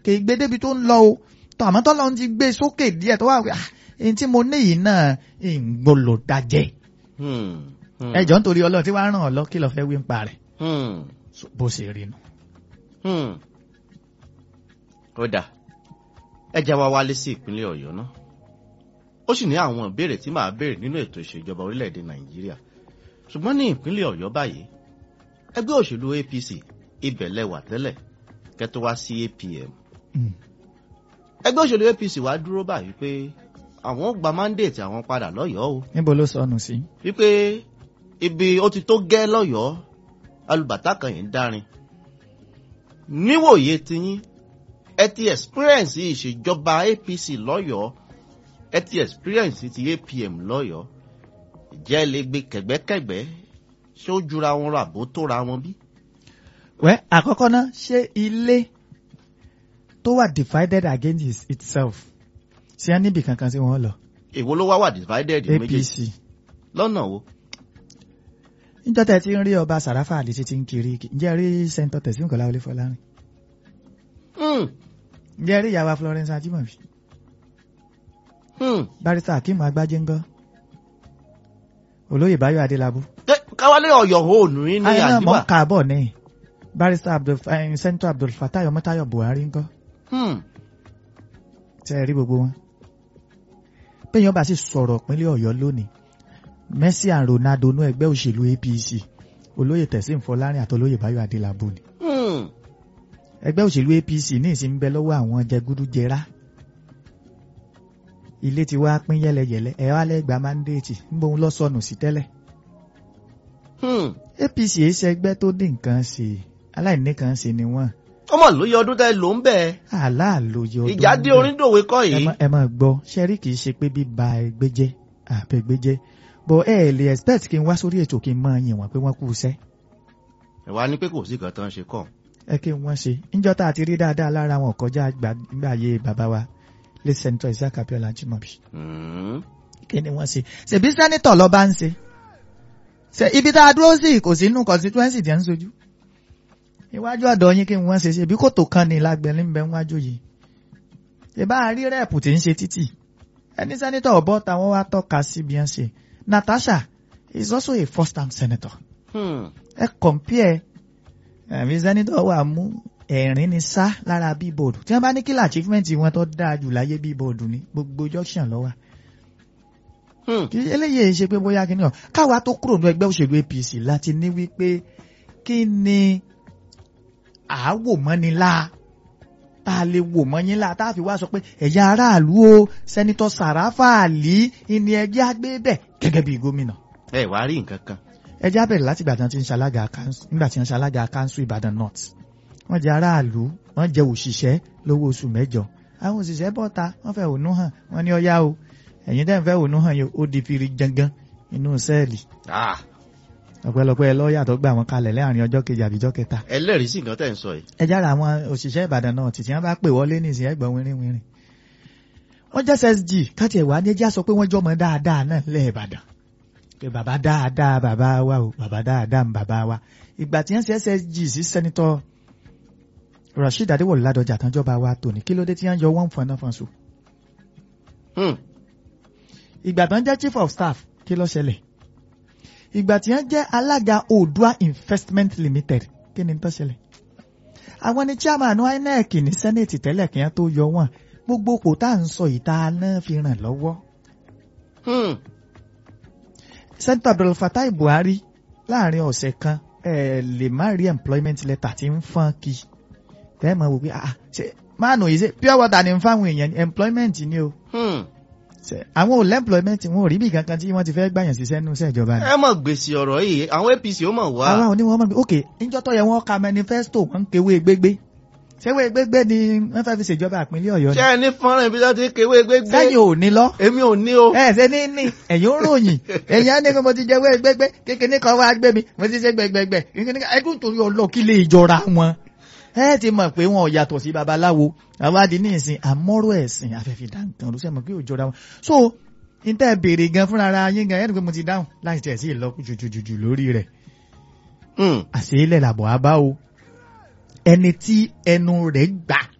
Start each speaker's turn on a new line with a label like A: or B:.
A: kì í gbé débi tó ń lọ o tó àmọ́ tó lọ́n ti gbé sókè díẹ̀ tó wà pé ah èyí tí mo ní yìí náà ìgbòlò dájẹ́
B: Hmm. Hmm.
A: ẹjọ́ nítorí ọlọ́run tí wàá ràn ọ́ lọ kí lọ́ọ́ fẹ́ wí ń pa rẹ̀
B: Hmm.
A: bó ṣe rí nu.
B: Hmm. ó dà ẹ já wa wálé sí ìpínlẹ̀ ọ̀yọ́ náà ó sì ní àwọn ìbéèrè tí màá béèrè nínú ètò ìṣèjọba orílẹ̀-èdè nàìjíríà ṣùgbọ́n ní ìpínlẹ̀ ọ̀yọ́ báyìí ẹgbẹ́ òṣèlú apc ibẹ̀ lẹ́wà tẹ́lẹ̀ kẹ́tọ́ wá sí apm
A: Mm.
B: ẹgbẹ́ òṣèlú apc wá dúró báyìí pé àwọn ó gba mandate àwọn padà lọ́yọ̀ọ́ o
A: níbo ló sọnù sí.
B: wípé ibi ó ti tó gẹ́ lọ́yọ̀ọ́ alùbàtà kan yìí ń dárin níwòye tiyín ẹ ti experience ìṣèjọba apc lọ́yọ̀ọ́ ẹ ti experience ti apm lọ́yọ̀ọ́ ìjẹ́ lè gbé kẹ̀gbẹ́kẹ̀gbẹ́ ṣé ó jura wọn rà bó tóra wọn bí.
A: wẹ́ àkọ́kọ́ náà ṣé ilé tó wà divided against its- itself ṣé á níbi kankan tí wọ́n lọ
B: èwo ló wá wà divided
A: apc
B: méjèèjì lọ́nà wo.
A: níjọ́ tẹ́ ti ń rí ọba sàráfà àlè títí ń kiri ǹjẹ́ rí sẹ́ńtọ̀ tẹ̀sí kọ́lá wọlé fọlárin
B: Hmm,
A: ǹjẹ́ rí ìyàwó florence ajimobi
B: hmm.
A: barrister akeem agbájé ńgọ́ olóyè báyọ̀ adélábù
B: Tẹ́- káwálé ọ̀yọ́ òòlù yín ní
A: ayé náà mọ̀
B: àdìbà.
A: ń kààbọ̀ ní barrister abdul eh, senator abdul fatai ọmọtayọ buhari ńgọ́
B: Hmm,
A: tẹ́ ẹ rí gbogbo wọn péyàn bá sì sọ̀rọ̀ ìpínlẹ̀ ọ̀yọ́ lónìí messi and ronaldo nú ẹgbẹ́ òṣèlú apc olóyè tẹ̀sím fọlárin àti olóyè báyọ̀ adélábù ni
B: hmm.
A: ẹgbẹ́ òṣèlú apc ní ìsìn ń bẹ lọ́wọ́ àwọn jẹgúdújẹrá ilé ti wá pín yẹlẹyẹlẹ ẹ wá lẹ́gbàá mandate ń bóun lọ sọnù sí tẹ́lẹ̀
B: Hmm.
A: apc èyí ṣe ẹgbẹ́ tó ní nǹkan ṣe aláìní kan ṣe ni wọ́n
B: ọmọ lóye ọdún tẹ ló ń bẹ
A: aláàlóye ọdún
B: ìjà dé
A: ń bẹ.
B: oríndòwe kọ
A: ẹ
B: yìí
A: má- ẹ máa gbọ́ ṣẹ́rí kì í ṣe pé bíba ẹgbẹ́ jẹ́ àbẹ̀gbẹ́ jẹ́ bọ̀ ẹ lè expect kí n wá sórí ètò kí n máa yìn wọ́n pé wọ́n kú iṣẹ́
B: ìwà ni pé kò sí kan tán ṣe kàn.
A: ẹ kí wọ́n ṣe níjọ́ tá a ti rí dáadáa lára wọn kọjá gbàgbé bàbá wa lè sẹ́ńtọ̀ Isaac Abiola Jimobi
B: Hmm.
A: kí ni wọ́n ṣe ṣèbí sẹ́nitọ̀ lọ bá ń ṣe ṣe ibi tá a dúró sí kò sí inú constituency tí ń sojú iwájú ọ̀dọ̀ yín kí wọ́n ṣe ṣèbí kòtò kan ní lágbẹ̀lẹ́ ń bẹ níwájú yìí ìbá rí rẹ́ẹ̀pù tí ń ṣe títì ẹni sẹ́nitọ̀ ọ̀bọ táwọn wá tọ́ka sí bí wọ́n ṣe Natasha is also a first time senator
B: Hmm.
A: ẹ compare ẹ̀mí sẹ́nitọ̀ wà mú ẹ̀rín ni sá lára bíbọ̀dù tí wọ́n bá ní kílà achievement wọn tó dáa jù láyé bíbọ̀dù ni gbogbo junction lọ́wọ́
B: Hmm.
A: kì í eléyìí ṣe pé bóyá kí ni ọ káwa tó kúrò ní ẹgbẹ́ òṣèlú APC láti ní wípé kí ni àáwò mọ́ni la tá a lè wò mọ́ yín la tá a fi wá sọ pé ẹ̀yà aráàlú o sẹ́nitọ́ Sàráfà Àlì ìní ẹjẹ́ àgbébẹ̀ gẹ́gẹ́ bí gómìnà
B: ẹ wàá rí nǹkan kan.
A: ẹjẹ́ àbẹ̀rẹ̀ láti ìgbà tí wọ́n ti ń ṣalága kanṣu nígbà tí wọ́n ṣalága kanṣu Ìbàdàn North wọ́n jẹ́ aráàlú wọ́n jẹ́ òṣìṣẹ́ lówó oṣù mẹ́jọ àwọn òṣìṣẹ́ bọ́ta wọ́n fẹ́ ònú hàn wọ́n ní ọyá o ẹ̀yin dẹ́n fẹ́ ònú hàn yìí ó di firi jangan inú sẹ́ẹ̀lì
B: Ah,
A: ọ̀pẹ̀lọpẹ̀ lọ́ọ̀yà tó gbà wọ́n kalẹ̀ láàrin ọjọ́ kejì àbíjọ́ kẹta
B: ẹlẹ́rìí sí nǹkan tẹ̀ ń sọ yìí.
A: ẹ jára àwọn òṣìṣẹ́ Ìbàdàn náà títí wọ́n bá pè wọlé ní ìsìn ẹgbọ̀n wínrín wínrín wọ́n jẹ́ SSG káti ẹ̀wà ní ẹjẹ́ sọ pé wọ́n jọmọ dáadáa náà lẹ́ Ìbàdàn pé bàbá dáadáa bàbá wa o bàbá dáadáa ń bàbá wa ìgbà tí wọ́n ṣe SSG sí sẹ́nitọ́ Rasheed Adéwọ̀lú Ládọjà tánjọba wa tòní kí ló dé tí wọ́n yọ wọ́n fọnà fọnṣu
B: Hmm.
A: ìgbà tán jẹ́ chief of staff kí ló ṣẹlẹ̀ ìgbà tí wọ́n jẹ́ alága Oòduà Investment Limited kí ni tó ṣẹlẹ̀ àwọn ni chairman INEC ní senate tẹ́lẹ̀ kí wọ́n tó yọ wọ́n gbogbo kò tá à ń sọ ìta náà fi ràn lọ́wọ́
B: Hmm.
A: senator Abdul Fatai Buhari láàrin ọ̀sẹ̀ kan ẹ lè má rí employment letter tí ń fọ́n kí tẹ́ ẹ mọ̀ wò pé ah ṣe máàlù yìí ṣe pure water ni ń fáwọn èèyàn ní employment ni o
B: Hmm.
A: ṣe àwọn ò lẹ́mployment wọn ò rí bí kankan tí wọ́n ti fẹ́ gbàyàn síṣẹ́ nínú iṣẹ́ ìjọba ni.
B: ẹ mọ̀ gbèsè ọ̀rọ̀ yìí àwọn apc ó mọ̀ wá.
A: àwa ò ní wọn mọ̀ pé ok níjọ́ tó yẹ wọ́n ka manifesto wọ́n ń kewé gbégbé ṣéwé gbégbé ni wọ́n fẹ́ fi ṣèjọba ìpínlẹ̀ ọ̀yọ́
B: ṣé
A: ni
B: ẹ ní fọ́nrán ibi tó ti ń kéwé gbégbé.
A: sẹ́yìn ò ní lọ
B: èmi ò ní o.
A: ẹ ṣe ní ní ẹ̀yìn ó ròyìn ẹ̀yìn á ní kí mo ti jẹ wé gbégbé kékeré kan wá gbé mi mo ti ṣe gbẹgbẹgbẹ kékeré kan ẹdún torí ọlọ kí lè jọra wọn ẹ ti mọ̀ pé wọn ò yàtọ̀ sí babaláwo àwa di ní ìsìn àmọ́rò ẹ̀sìn afẹ́fẹ́ dáǹkan ló sẹ́mọ̀ pé ò jọra wọn so n tẹ́ béèrè gan fúnra ara yín gan ẹni pé mo ti dáhùn láì tẹ̀ sí ìlọ́kù jùjùjù lórí rẹ̀
B: Hmm.
A: àṣeélẹ̀ làbọ̀ á bá o ẹni tí ẹnu rẹ̀ gbà